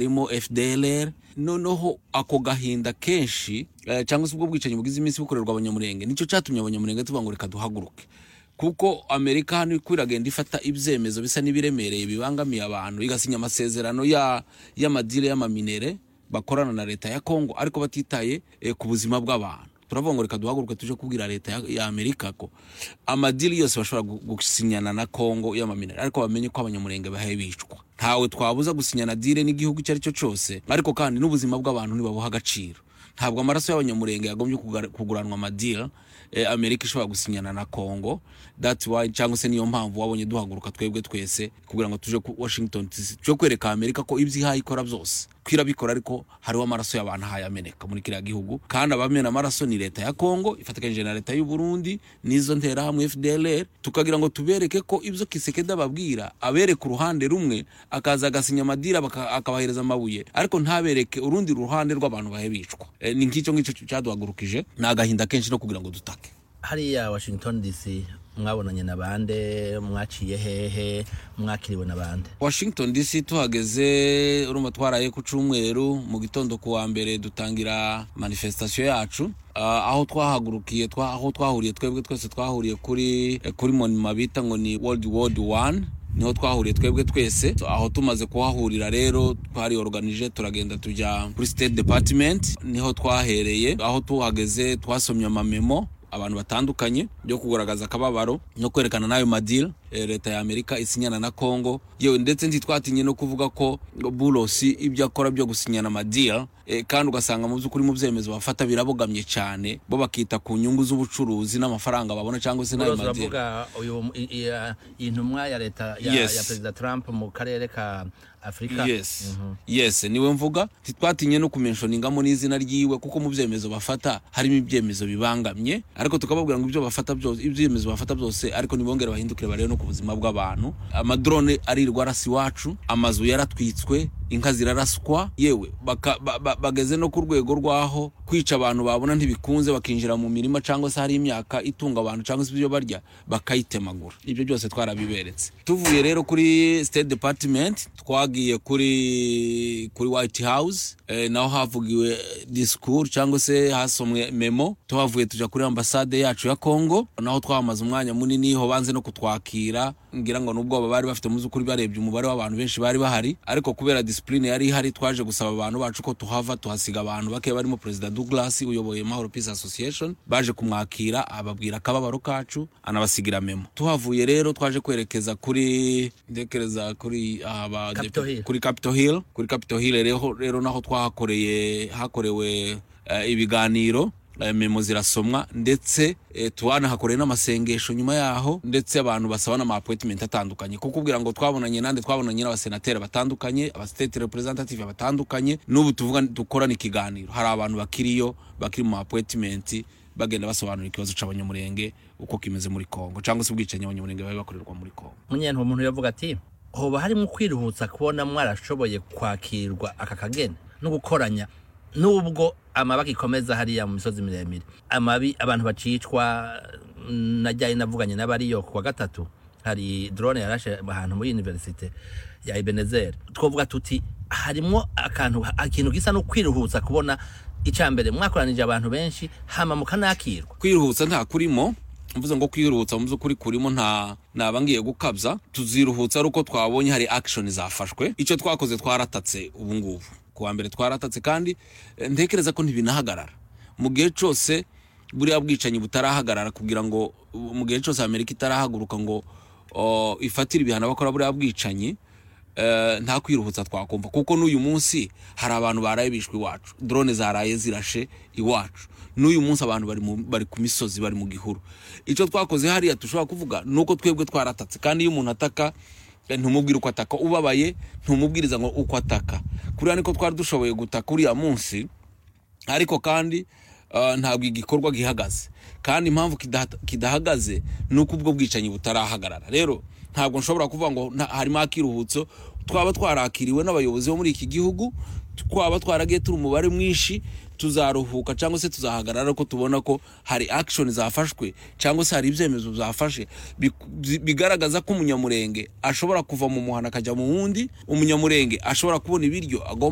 harimo fdlr noneho ako gahinda kenshi eh, cyangwa se ubwo bwicanyi bugize iminsi bukorerwa abanyamurenge nicyo cyatumye abanyamurenge tuvuga ngo reka duhaguruke kuko amerika hano iko iragenda ifata ibyemezo bisa n'ibiremereye bibangamiye abantu igasinya amasezerano ya- y'amadire y'amaminere bakorana na leta ya kongo ariko batitaye eh, ku buzima bw'abantu turavuga ngo reka duhaguruke tuje kubwira leta ya, ya amerika ko amadiri yose bashobora gu- gusinyana na kongo y'amaminere ariko bamenye ko abanyamurenge bahaye bicwa ntawe twabuza gusinyana dile n'igihugu icyo ari cyo cyose ariko kandi n'ubuzima bw'abantu ntibabuha agaciro ntabwo amaraso y'abanyamurenge yagombye kugura- kuguranwa amadira eh, amerika ishobora gusinyana na congo that's why cyangwa se niyo mpamvu wabonye duhaguruka twebwe twese kugira ngo tuje ku washington DC, tuje kwereka amerika ko ibyo ihaye ikora byose ko irabikora ariko hariho amaraso y'abantu ahaye ameneka muri kiriya gihugu kandi abamena amaraso ni leta ya congo ifatikanyije na leta y'u Burundi n'izo nterahamwe fdlr tukagira ngo tubereke ko ibyo kisekedi ababwira abereka uruhande rumwe akaza agasinya amadira baka- akabahereza amabuye ariko ntabereke urundi ruhande rw'abantu bahe bicwa Eh, ni nk'icyo ngicyo cyaduhagurukije ni agahinda kenshi no kugira ngo dutake hariya washington dc mwabonanye na bande mwaciye hehe mwakiriwe na bande washington dc tuhageze urumva twaraye ku cyumweru mu gitondo ku wa mbere dutangira manifestation yacu Ah, aho twahagurukiye twa- aho twahuriye twebwe twese twahuriye kuri eh, kuri monima bita ngo ni world world one niho twahuriye twebwe twese aho tumaze kuhahurira rero twari organije turagenda tujya kuri state department niho twahereye aho tuhageze twasomye amamemo abantu batandukanye byo kugaragaza akababaro no kwerekana n'ayo madira eh, leta ya amerika isinyana na congo yewe ndetse ntitwatinye no kuvuga ko burosi ibyo akora byo gusinyana amadira eh, kandi ugasanga mu by'ukuri mu byemezo bafata birabogamye cyane bo bakita ku nyungu z'ubucuruzi n'amafaranga babona cyangwa se n'ayo Rose madira uravuga uyu i- i- ya- iyi ntumwa ya leta ya, Yes. ya perezida trump mu karere ka afurika yes yes niwe mvuga ntitwatinye no kumenshoningamo n'izina ryiwe kuko mu byemezo bafata harimo ibyemezo bibangamye ariko tukababwira ngo ibyo bafata byose ibyemezo bafata byose ariko ntibongere bahindukire barebe no ku buzima bw'abantu amadrone arirwa arasa iwacu amazu yaratwitswe inka ziraraswa yewe baka- ba- ba- bageze no ku rwego rwaho kwica abantu babona ntibikunze bakinjira mu mirima cyangwa se hari imyaka itunga abantu cyangwa se ibyo barya bakayitemagura ibyo byose twarabiberetse tuvuye rero kuri state department twagiye kuri kuri white house eh, naho havugiwe discours cyangwa se hasomwe memo tuhavuye tujya kuri ambasade yacu ya congo naho twahamaze umwanya munini ho banze no kutwakira ngira ngo n'ubwoba bari bafite mu by'ukuri barebye umubare w'abantu benshi bari bahari ariko kubera disipurine yari ihari twaje gusaba abantu bacu ko tuhava tuhasiga abantu bake barimo perezida douglas uyoboye mahoro peace association baje kumwakira ababwira akababaro kacu anabasigira memo tuhavuye rero twaje kwerekeza kuri ndekereza kuri aba Capitol Hill. kuri capitol hill kuri capitol hill rero, rero naho twahakoreye hakorewe eh, ibiganiro eh, memo zirasomwa ndetse eh, twanahakoreye n'amasengesho nyuma yaho ndetse abantu basaba n'amaappointment atandukanye kuko ubwira ngo twabonanye nande twabonanye n'abasenateri batandukanye abastate representative batandukanye n'ubu tuvuga dukorana ikiganiro hari abantu bakiriyo bakiri mu appointment bagenda basobanura ikibazo cy'abanyamurenge uko kimeze muri Kongo cyangwa se ubwicanyi abanyamurenge bari bakorerwa muri Kongo munyentwe umuntu yavuga ati hoba harimo kwiruhutsa kubona mwarashoboye kwakirwa aka kageni no gukoranya nubwo amaba gikomeza hariya mu misozi miremire amabi abantu bacicwa mm, najyaye navuganye n'abariyo ku wa gatatu hari drone yarashe ahantu muri universite ya Ebenezer twavuga tuti harimo akantu akintu gisa no kwiruhutsa kubona icambere mwakoranije abantu benshi hama mukanakirwa kwiruhutsa nta kurimo mvuze ngo kwiruhutsa mu by'ukuri kurimo nta naba ngiye gukabya tuziruhutsa ari uko twabonye hari action zafashwe icyo twakoze twaratatse ubu ngubu ku wa mbere twaratatse kandi eh, ntekereza ko ntibinahagarara mu gihe cyose buriya bwicanyi butarahagarara kugira ngo uh, mu gihe cyose amerika itarahaguruka ngo oh, ifatire ibihano bakora buriya bwicanyi eh, nta kwiruhutsa twakumva kuko n'uyu munsi hari abantu baraye bishwe iwacu drone zaraye zirashe iwacu n'uyu munsi abantu bari, mu, bari ku misozi bari mu gihuru icyo twakoze hariya dushobora kuvuga ni uko twebwe twaratatse kandi iyo umuntu ataka eh, ntumubwire uko ataka ubabaye ntumubwiriza ngo uko ataka kuriya niko twari dushoboye gutaka uriya munsi ariko kandi uh, ntabwo igikorwa gihagaze kandi impamvu kidaha- kidahagaze ni uko ubwo bwicanyi butarahagarara rero ntabwo nshobora kuvuga ngo nta- harimo akiruhutso twaba twarakiriwe n'abayobozi bo muri iki gihugu twaba twaragiye turi umubare mwinshi tuzaruhuka cyangwa se tuzahagarara ko tubona ko hari action zafashwe cyangwa se hari ibyemezo zafashe bi- bigaragaza ko umunyamurenge ashobora kuva mu muhanda akajya mu wundi umunyamurenge ashobora kubona ibiryo agomba